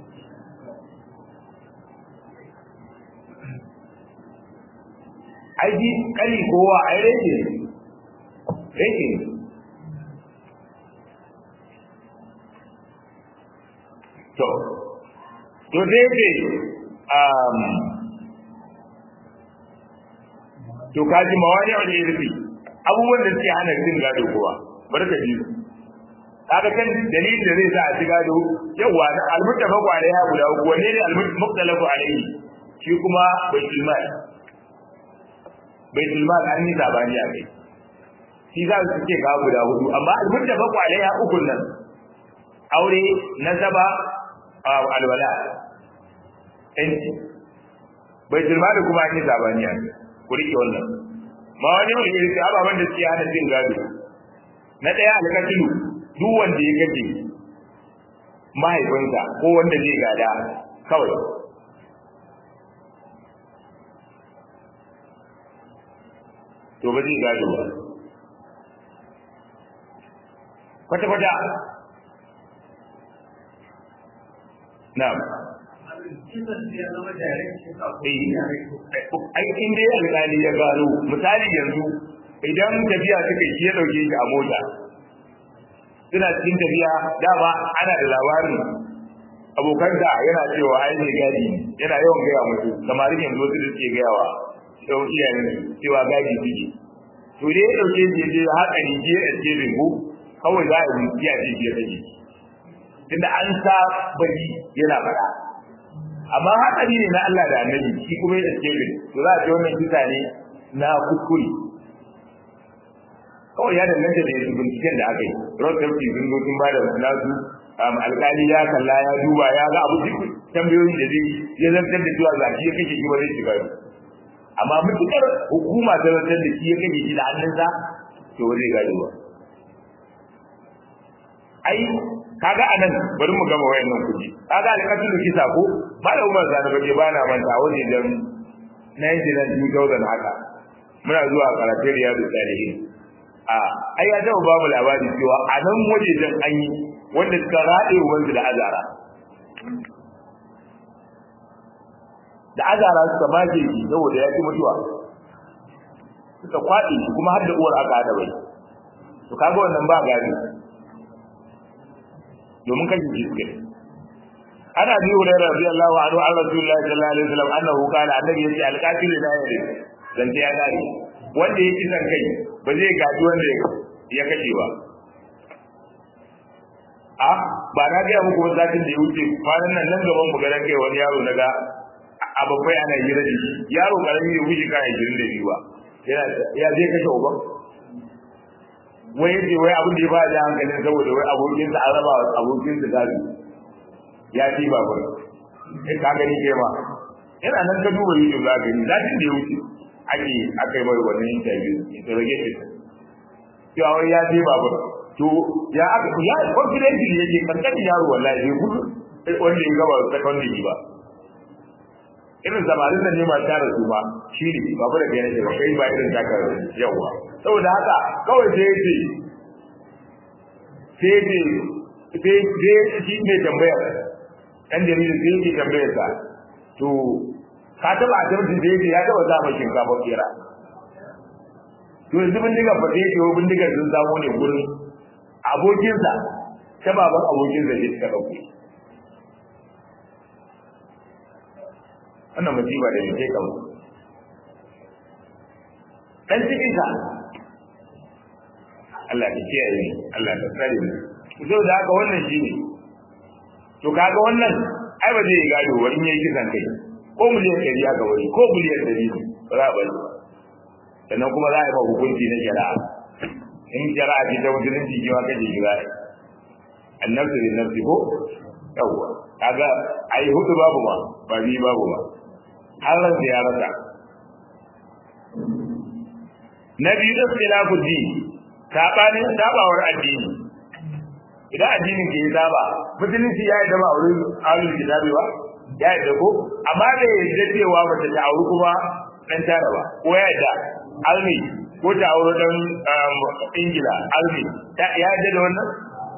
aiki kali kowa ai rage rage to to dai ce um to kaji mawani wani irfi abubuwan da suke hana cin gado kowa barka ji kaga kan dalilin da zai sa a ci gado yawa almuttafaqu alaiha guda uku wanne ne almuttalafu alaihi shi kuma baitul mal baitul mal an yi zabani a kai shi za su ce ga guda hudu amma almuttafaqu alaiha ukun nan aure nasaba alwala yanci baitul mal kuma an yi zabani a kai ku rike wannan ma wani wani irin ababen da suke hana cin gado na ɗaya alƙatilu duk wanda ya kace mahaifinsa ko wanda zai gada kawai to ba zai gado ba kwata-kwata na'am aikin dai alƙali ya gano misali yanzu idan tafiya suka yi ya ɗauke shi a mota suna cikin tafiya dama ana da labarin abokansa yana cewa ai ne gadi yana yawan gaya musu samarin yanzu wasu da suke gayawa yau iyayen cewa gadi suke to dai ya ɗauke shi ya je haka ne je a ce ko kawai za a yi iya ce biya take tunda an sa bari yana faɗa amma hatsari ne na Allah da annabi shi kuma ya ce bin to za a ce wannan kisa ne na kuskure kawai ya danganta da yanzu binciken da aka yi road safety sun zo sun ba da nasu alkali ya kalla ya duba ya ga abu duk tambayoyin da zai ya zartar da cewa zaki ya kashe shi ba zai shiga amma mutukar hukuma ta zartar da shi ya kashe shi da hannunsa to ba zai gado ba ai kaga anan bari mu gama wayannan kuji kaga alƙatul kisa ko ba da umar zana baje ba na manta wani dan 192000 haka muna zuwa karatun riyadu salihin a ai ya taba babu labari cewa a nan wajejen an yi wanda suka raɗe wanzu da azara da azara suka maje shi saboda ya ci mutuwa suka kwaɗe shi kuma har da uwar aka haɗa bai to kaga wannan ba gari domin kashe shi suke ana bi hurairah radiyallahu anhu an rasulullahi sallallahu alaihi wasallam annahu qala annabi yace alqatil la yari dan ta ya dare wanda yake san kai ba zai gaji wanda ya kashe ba a ba na ga muku ba zatin da ya wuce kwanan nan nan gaban mu garan kai wani yaro naga a babbai ana hira da shi yaro karami ya wuce kan 22 ba ya je kashe uban wai yace wai abin da ya ba da hankalin saboda wai abokin sa araba abokin sa gadi ya ci ba ba kai ka gani kai ma yana nan ka duba YouTube za ka gani zatin da ya wuce ake aka yi mai wannan interview interrogation cewa wai ya je babur to ya aka ya confidently yake kankan yaro wallahi bai gudu wanda ya gaba secondary ba irin samarin da ne ma tare su ba shi ne babu da kai ne ba kai ba irin taka yawa saboda haka kawai sai yace sai yace sai sai shi ne tambayar dan jarida sai yake tambayar sa to ka taba ta mutum da yake ya taba zama shinkafa kera to yanzu bindiga fa sai yake bindigar sun samu ne gurin abokinsa ta baban abokinsa ne suka dauke wannan musiba da yake kan dan cikin sa Allah ya kiyaye ni Allah ya tsare ni so da haka wannan shine to kaga wannan ai ba zai gado ba in yayi kisan kai ko miliyan ɗari aka wani ko miliyan ɗari ba za a bari sannan kuma za a yi ba hukunci na shari'a in shari'a ce ta musulunci ki ma kaje ki zai annabtu bin nafsi ko yawwa kaga ai hudu babu ma ba bi babu ma har ran da ya rasa na biyu da khilafu din sabanin sabawar addini idan addinin ke saba musulunci ya yi da ba wurin ahlul kitabi ba ya yi da ko amma da yadda cewa mace ta auri kuma dan tara ba ko ya yadda almi ko ta auri dan ingila almi ya yadda da wannan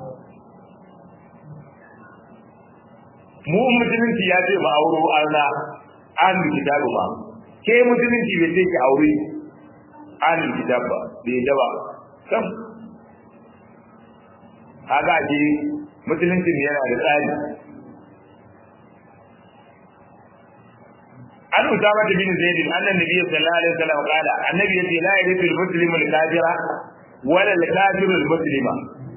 mu musulunci ya ce ba auro arna ahlul kitabi ba ke musulunci bai ce ki auri ahlul kitab ba bai da ba sam kaga ji musulunci yana da tsari an usama bin zaid annan nabi sallallahu alaihi wasallam qala annabi yace la yarithu al-muslimu al-kafira wala al-kafiru al-muslima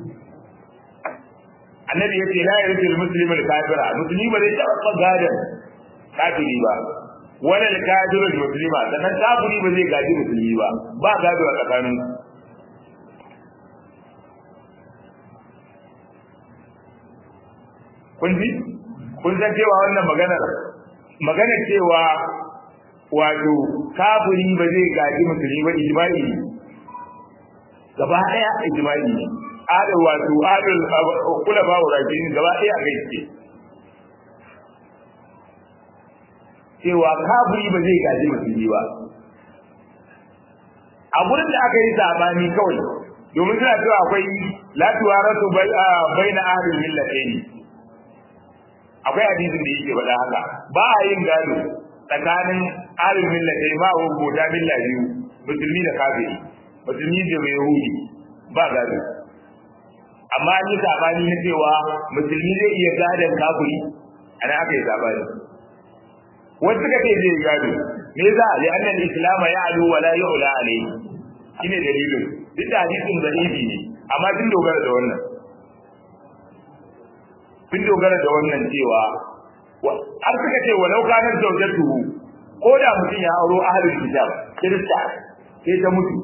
annabi yace la yarithu al-muslimu al-kafira muslimi ba zai taba gadan kafiri ba wala al-kafiru al-muslima sannan kafiri ba zai gaji musulmi ba ba gado a tsakanin kun ji kun san cewa wannan maganar maganar cewa wato kafiri ba zai gaji musulmi ba ijma'i gaba daya ijma'i ne adal wato adal kula ba wurafi gaba daya kai ce cewa kafiri ba zai gaji musulmi ba a gurin da aka yi sabani kawai domin suna cewa akwai la tuwaratu baina ahlil millatayn akwai hadisin da yake faɗa haka ba a yin gado tsakanin ahlil millatayn ma wa gota milla biyu musulmi da kafiri musulmi da mai yahudi ba gado amma an yi sabani na cewa musulmi zai iya gadon kafiri ana aka yi sabani wasu suka ce zai gado me yasa li annal islam ya'lu wa la yu'la alayhi shine dalilin duk da hadisin zaifi ne amma sun dogara da wannan sun dogara da wannan cewa har suka ce walau kanar zaujatuhu ko da mutum ya auro ahlul kitab kirista sai ta mutu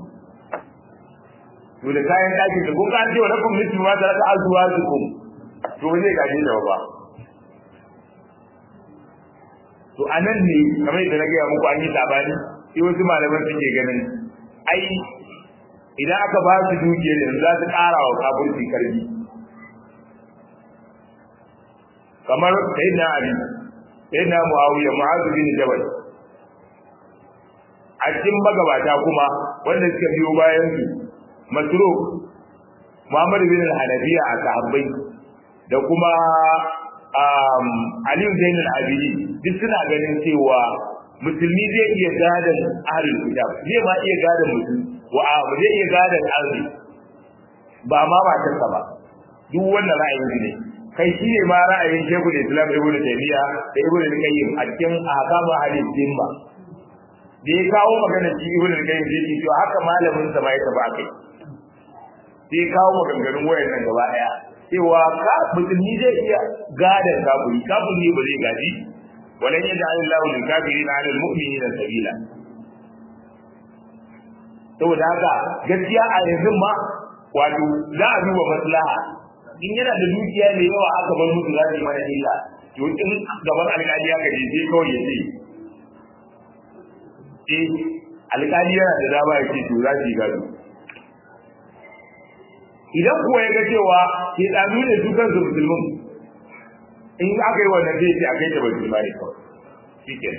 to da kayan ɗakin da kun an ce wa lakum mithlu ma taraka azwajukum to ba zai gaje da ba to anan ne kamar yadda na gaya muku an yi sabani sai wasu malaman suke ganin ai idan aka ba su dukiyar yanzu za su ƙara wa kafirci karfi kamar sayyidina ali sayyidina muawiya mu'adh bin jabal a cikin magabata kuma wanda suka biyo bayan su masruf muhammad bin al-hanafiya a sahabbai da kuma aliyu zainul abidi duk suna ganin cewa musulmi zai iya gadon ahlul kitab zai ma iya gadon musulmi wa zai iya gadon arzi ba ma matarsa ba duk wannan ra'ayin ne kai shi ne ma ra'ayin shekul islam ibn taymiya da ibn al-qayyim a cikin ahkamu hadith dimma da ya kawo magana shi ibn al-qayyim sai ce to haka malamin sa ma ya taba kai sai kawo maganganun wayannan gaba daya cewa ka musulmi zai iya gadon kafiri kafiri ba zai gaji walan yaj'al Allahu lil kafirin 'ala al-mu'minina sabila saboda haka gaskiya a yanzu ma wato za a duba maslaha in yana da dukiya mai yawa aka bar musu za su yi mana illa to in gaban alƙali ya gaje sai kawai ya ce eh alƙali yana da dama ya ce to za su yi gado idan kuwa ya ga cewa ke ɗanu ne su kansu musulmin in aka yi wannan zai ce a kai ta bai ne kawai shi ke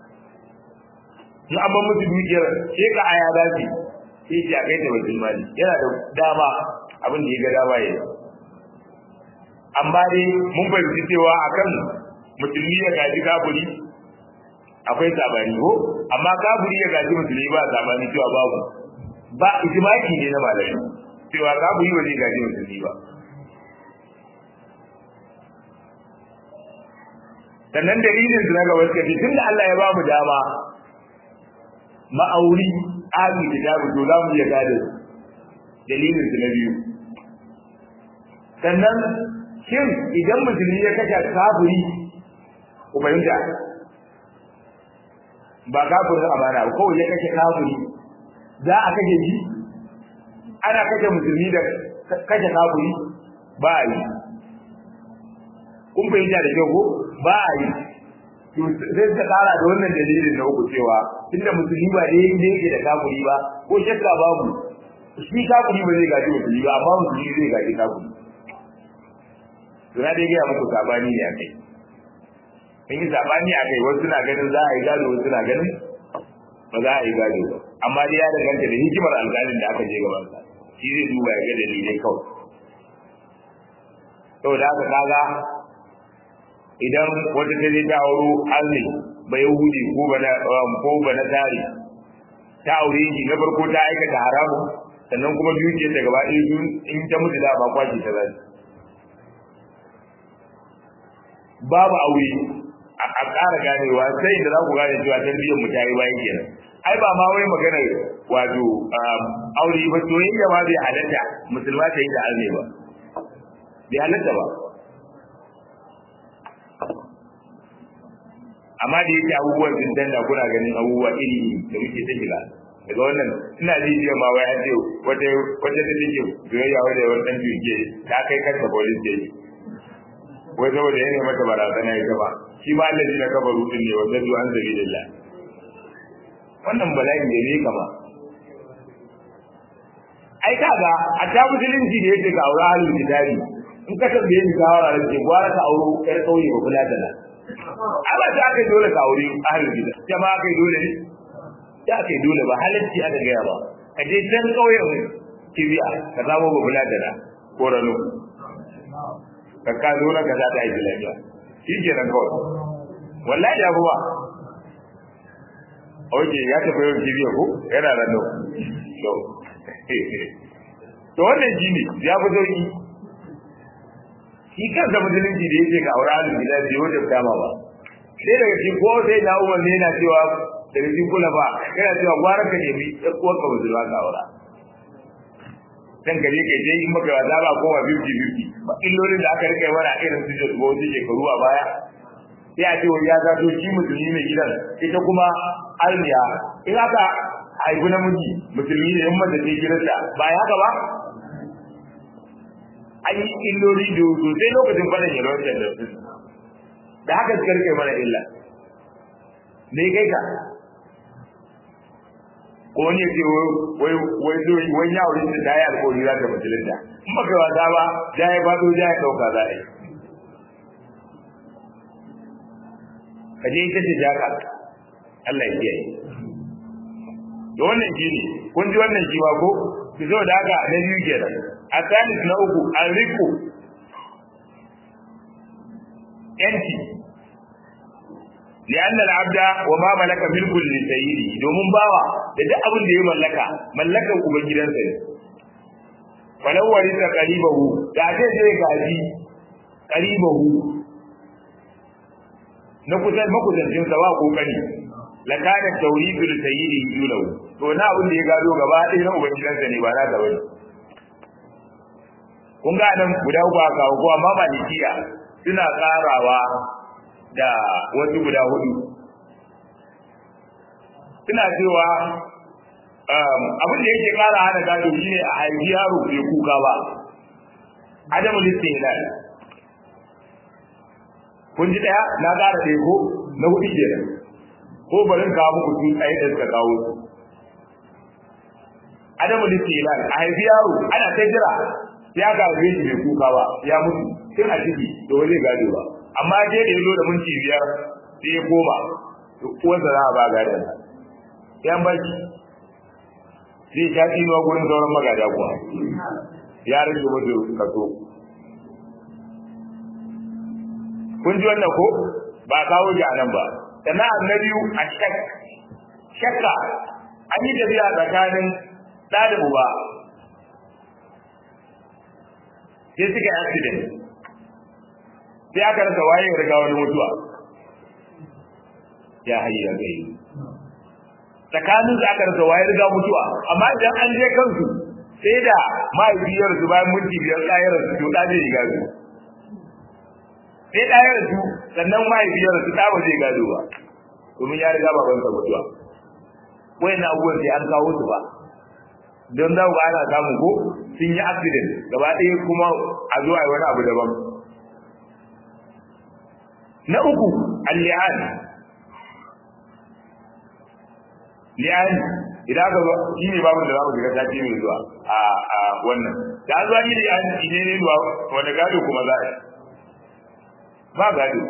in an ban musu dukiyar sai ka aya za su sai ce a kai ta bai ne yana da dama abin da ya ga dama ya yi amma dai mun fahimci cewa akan musulmi ya gaji kafiri akwai sabani ko amma kafiri ya gaji musulmi ba sabani cewa babu ba ijmaki ne na malami cewa kafiri ba zai gaji musulmi ba sannan dalilin su na gaba suka ce tunda Allah ya ba mu dama ma'auri ahli kitabu to za mu iya gado dalilin su na biyu sannan shin idan musulmi ya kashe kafiri ku fahimta ba kafirin amana ba kawai ya kashe kafiri za a kashe shi ana kashe musulmi da kashe kafiri ba a yi kun fahimta da kyau ko ba a yi sai suka kara da wannan dalilin na uku cewa tunda musulmi ba dai ne yake da kafiri ba ko shakka babu shi kafiri ba zai gaji musulmi ba amma musulmi zai gaji kafiri to na dai gaya muku sabani ne akai in yi sabani akai wasu na ganin za a yi gado wasu na ganin ba za a yi gado ba amma dai ya danganta da hikimar alƙalin da aka je gaban sa shi zai duba ya ga dalilai kawai saboda haka kaga idan wata ta je ta auro Allah ba Yahudi ko ba na ko ba na tari ta aure shi na farko ta aikata haramu sannan kuma dukiyar ta gaba ɗaya in ta mutu da ba kwashi ta zai babu aure a ƙara ganewa sai da za ku gane cewa tarbiyyar mu ta yi bayan kenan ai ba ma wai magana wato aure ba soyayya ma bai halatta musulma ta yi da arne ba bai halatta ba amma da yake abubuwan sun danda kuna ganin abubuwa iri da muke ta shiga daga wannan ina ji jiya ma wai an ce wata wata da take soyayya wanda wani dan jirge ta kai kanta police station wai saboda yana mata barazana ita ba shi ma Allah na kafa rudin ne wanda zuwa an zabi lillah wannan bala'in da ne kama ai kaga a ta musulunci da yake ga aure halin kitabi in ka tambaye ni shawara da ke gwara ka auro ƴar ƙauye ba kula da na ai ba ta kai dole ka aure ahlul gida jama'a kai dole ne ta kai dole ba halarci aka gaya ba ka je can ƙauyen kibiya ka samu ba kula da na ko rano ka ka zo na ka za ta yi lafiya shi ke nan kawai wallahi ya ba Oke ya tafi yau kibiya ko yana rano to to wannan shine ya fi sauki shi kansa musulunci da yake ga aure halin gida bai wajen dama ba sai daga cikin ko sai na umar ne yana cewa daga cikin kula ba yana cewa gwara ka nemi ɗan uwar ka musulma ka aura dan gare ka je in maka wasa ba kowa fifty fifty ba illolin da aka rika yi mana irin su da wasu shekaru a baya sai a ce wani ya zato shi musulmi mai gidan ita kuma almiya in aka haifi namiji musulmi ne in mace ce gidansa ba ya haka ba an yi illoli da sosai lokacin faɗin yalwar da su da haka suka rike mana illa me kai ka ko wani ya ce wai wai wai ya wurin da ya alƙawari za ta musulunta in baka wasa ba ja ya faɗo ja ya ɗauka za a yi ka je ita ce jaka Allah ya kiyaye to wannan shi ne kun ji wannan shi ba ko ki zo da haka na biyu kenan a salis na uku an riko yanci li'anna al-abda wa ma malaka milkul li sayyidi domin bawa da duk abin da ya mallaka mallakan ubangidansa ne falau warisa qaribahu da ce zai gaji qaribahu na kusan makusancin sa ba kokari la kana tawridu li sayyidi yulahu to na abin da ya gado gaba ɗaya na ubangidansa ne ba na da wani kun ga nan guda uku aka kawo ko amma malikiya suna tsarawa da wasu guda hudu suna cewa abin da yake kara hana gado shine a haifi yaro bai kuka ba adamu listin kun ji daya na kara ɗaya ko na hudu kenan ko barin kawo muku tun tsaye da suka kawo su adamu listin a haifi yaro ana ta jira ya ga shi bai kuka ba ya mutu tun a ciki da wani gado ba amma je da yazo da minti biyar sai ya koma uwarsa za a ba gadon yan baki zai sha tsinuwa gurin sauran magada kuwa ya rage mutu kaso kun ji wannan ko ba kawo ji a nan ba sannan na biyu a shak shakka an yi tafiya tsakanin ɗa da uba sai suka yi accident sai aka rasa waye ya riga wani mutuwa ya hayi da gai tsakanin su aka rasa waye riga mutuwa amma idan an je kansu sai da mahaifiyar su bayan minti biyar ɗayar su to ɗa zai riga su sai ɗayar su sannan mahaifiyar su ɗa ba zai gado ba domin ya riga babansa mutuwa wayan abubuwan sai an kawo su ba don za ku ana samu ko sun yi accident gaba ɗaya kuma a zuwa wani abu daban na uku al-li'an li'an idan aka zo shi ne babu da za mu shiga sati mai zuwa a a wannan da an zuwa ni li'an ne ne zuwa wanda gado kuma za a yi ba gado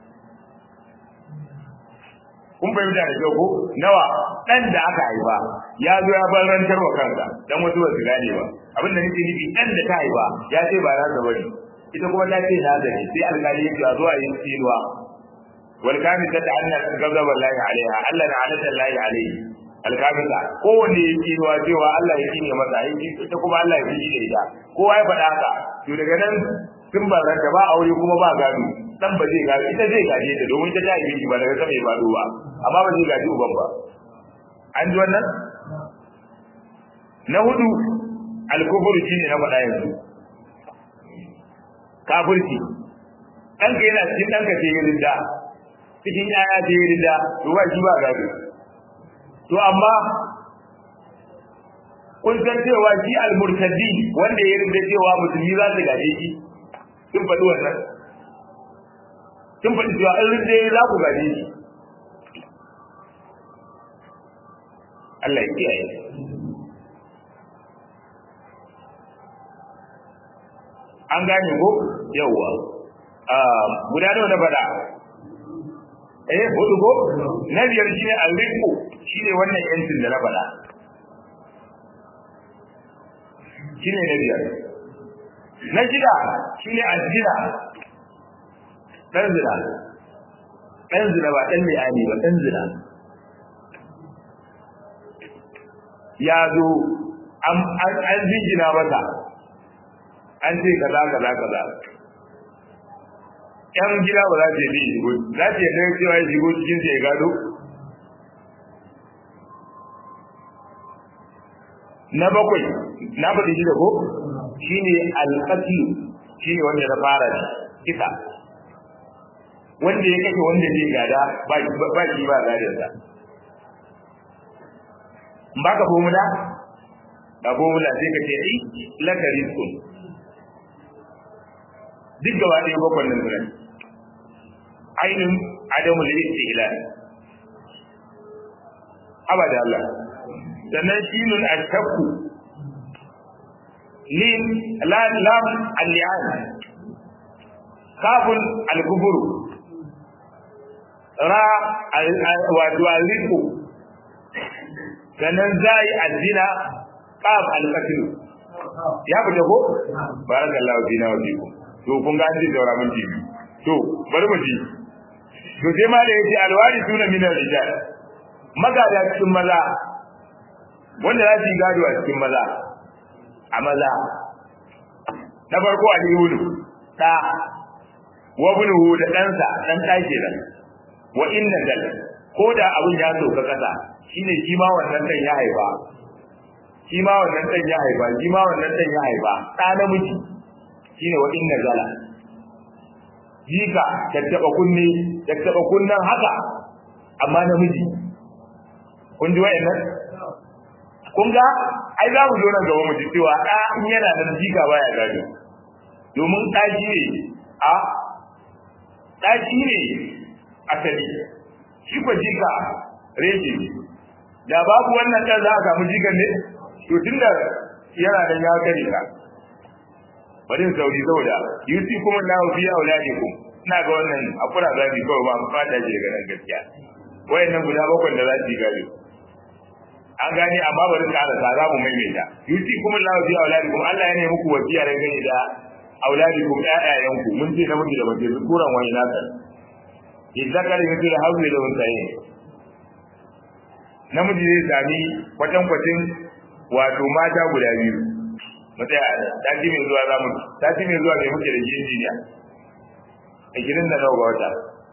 kun fahimta da kyau ko nawa dan da aka haifa ya zo ya bar rantar wa kansa dan wasu ba su gane ba abin da nake nufi dan da ta haifa ya ce ba za ta bari ita kuma ta ce na zane sai alƙali yake a zuwa yin tsinuwa wal kamisa ta anna gazaba lahi alaiha Allah na alata lahi alaihi alkamisa kowanne ya tsinuwa cewa Allah ya tsine masa ita kuma Allah ya fi da ita kowa ya faɗa haka to daga nan sun ba ranta ba aure kuma ba gado dan ba zai gaji ita zai gaje ta domin ta tayi shi ba daga sama ya fado ba amma ba zai gaji uban ba an ji wannan na hudu alkufur shine na faɗa yanzu kafirci ɗanka yana cikin ɗanka ce yi rinda cikin yaya ce yi rinda to ba shi ba gado to amma kun san cewa shi almurtadi wanda ya rinda cewa musulmi za su gaje shi sun faɗi wannan sun faɗi cewa in rinda za ku gaje shi Allah ya kiyaye an gane ko yawwa guda nawa na faɗa eh hudu ko na biyar shine al-riqu shine wannan yancin da na faɗa shine na biyar na shida shine azina dan zina dan zina ba dan li'ani ba dan zina ya zo an jingina masa an ce kaza kaza kaza yan gida ba za su yi shigo za su yi ɗaya cewa ya shigo cikin ya gado na bakwai na faɗi shi da ko shi ne alƙasi shi ne wanda na fara da kisa wanda ya kashe wanda zai gada ba shi ba gadinsa ba ka formula ba formula sai ka ce ai lakari sun duk gaba ɗaya bakwai nan zuwa ainihin adamu da yake ila abada Allah sannan shinun ashakku lin lam lam al-li'an kafun al-kufuru ra wato al-riku sannan zai addina qaf al-qatl ya fita ko barakallahu fina wa fikum to kun ga an ji daura mun ji to bari mu ji to sai ma da yace alwari suna min rijal magada cikin maza wanda za su yi gado a cikin maza a maza na farko a yulu da wa bunuhu da ɗansa ɗan ɗake nan wa inna dal ko da abin ya sauka kasa shine shi ma wannan ɗan ya haifa shi ma wannan ɗan ya haifa shi ma wannan ɗan ya haifa ɗa namiji shine wa inna zala jika tattaba kunne tattaba kunnan haka amma namiji kun ji wayannan kun ga ai za mu zo nan gaba mu ji cewa da in yana da jika baya gado domin ɗaki ne a ɗaki ne asali shi ko jika reshe da babu wannan ɗan za a samu jikan ne to tunda yana da ya kare ka bari in sauri saboda yusi kuma na fi auladikum ina ga wannan akura zabi kawai ba fata ce daga nan gaskiya wayannan guda bakwai da za su yi gado an gane amma bari ka da za mu maimaita yusi kuma na fi auladikum Allah ya ne muku wasiya da gani da auladikum ƴaƴayenku mun ce namiji da mace kuran wani naka idzakar yusi da hawli da unsayin namiji zai sami kwatankwacin wato mata guda biyu mu tsaya sati mai zuwa za mu sati mai zuwa mai muke da injiniya ashirin da nawa ga wata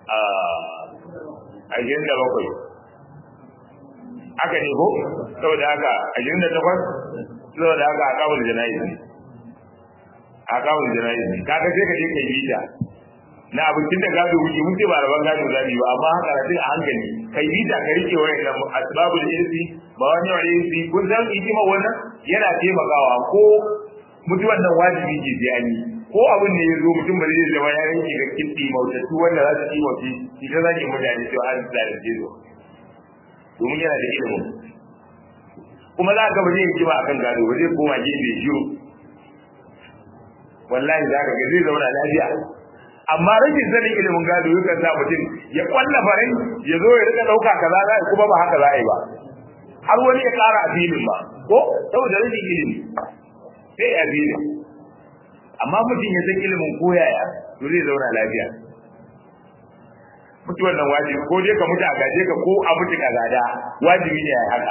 ashirin da bakwai haka ne ko saboda haka ashirin da takwas saboda haka a kawul jana'iz ne a kawul jana'iz ne kaga sai ka je ka yi bita na abincin da gado wuce mun ce ba rabon gado zabi ba amma haka da a hankali kai bita ka rike wayan nan asbabul irsi ba wani wani irsi kun san hikima wannan yana taimakawa ko mutuwan nan wajibi ke sai an yi ko abin da ya zo mutum ba zai zama ya yanke ga kitti mautattu wanda za su yi mafi ita zaki mutane cewa an zalunce zo domin yana da ilimin kuma za ka ba zai yi ba akan gado ba zai koma gefe shiru wallahi za ka ga zai zauna lafiya amma rashin sanin ilimin gado yakan sa mutum ya kwalla farai ya zo ya rika dauka kaza za kuma ba haka za a yi ba har wani ya kara a filin ba ko saboda rashin ilimi sai a filin amma mutum ya san ilimin koyaya to zai zauna lafiya mutuwar nan wajibi ko dai ka mutu a gaje ka ko a mutu ka gada wajibi ne a haka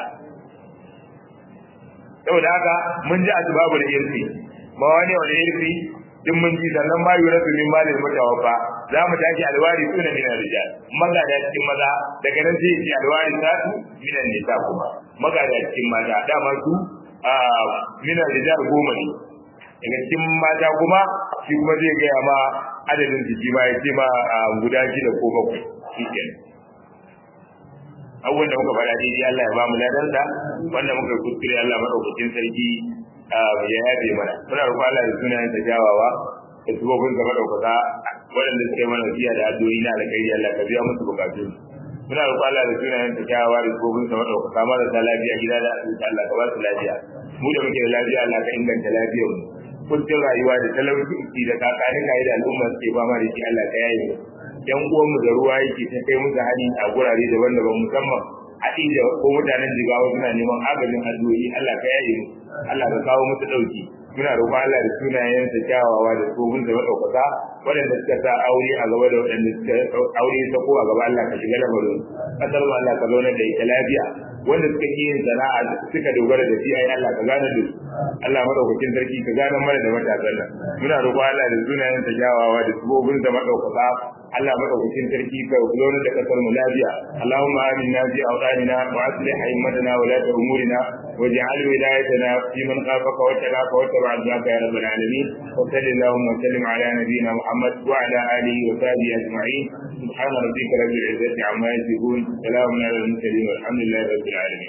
saboda haka mun ji asbabul irfi ba wani wani irfi duk mun ji sannan ma yura su min malil mutawaffa za mu tashi alwari suna min rijal magada cikin maza daga nan sai ce alwari satu min nisa kuma magada cikin maza dama su min rijal goma ne daga cikin mata kuma shi kuma zai gaya ma adadin jiki ma ya ce ma guda shida ko bakwai shi kenan abubuwan da muka faɗa daidai Allah ya ba mu ladarsa wanda muka kuskure Allah maɗaukakin sarki ya yabe mana muna roƙon Allah da sunayen sa jawawa da subobin sa maɗaukaka waɗanda suke mana biya da addu'o'i na alkhairi Allah ka biya musu bukatun muna roƙon Allah da sunayen sa jawawa da subobin sa maɗaukaka marasa lafiya gida da asibiti Allah ka ba su lafiya mu da muke da lafiya Allah ka inganta lafiyar mu kuncin rayuwa da talauci da kakani kai da al'umma suke fama da shi Allah ka yaye yan uwan mu da ruwa yake ta kai musu hali a gurare daban-daban musamman a inda ko mutanen jigawa suna neman agajin addu'o'i Allah ka yaye mu Allah ka kawo musu dauki muna roƙon Allah da sunayensa kyawawa da tsohon da madaukaka waɗanda suka sa aure a gaba da waɗanda suka aure ta ko a gaba Allah ka shiga lamarin kasar mu Allah ka zauna da ita lafiya wanda suka yi yin sana'a suka dogara da shi ai Allah ka gane da su Allah madaukakin sarki ka gane mana da matasan nan muna roƙon Allah da sunayensa kyawawa da tsohon da madaukaka Allah madaukakin sarki ka zauna da kasar mu lafiya Allahumma aminna fi awqanina wa aslih a'immatana wa la umurina waj'al wilayatana fi man khafaka wa talaka wa tabi'aka ya rabbal alamin wa sallallahu wa sallim ala nabiyyina Muhammad wa ala alihi wa sahbihi ajma'in subhana rabbika rabbil izzati amma yasifun salamun ala al-mursalin walhamdulillahi rabbil alamin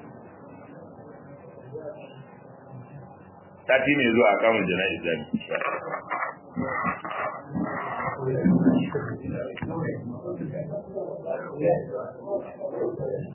sati ne zuwa kamun jana'iza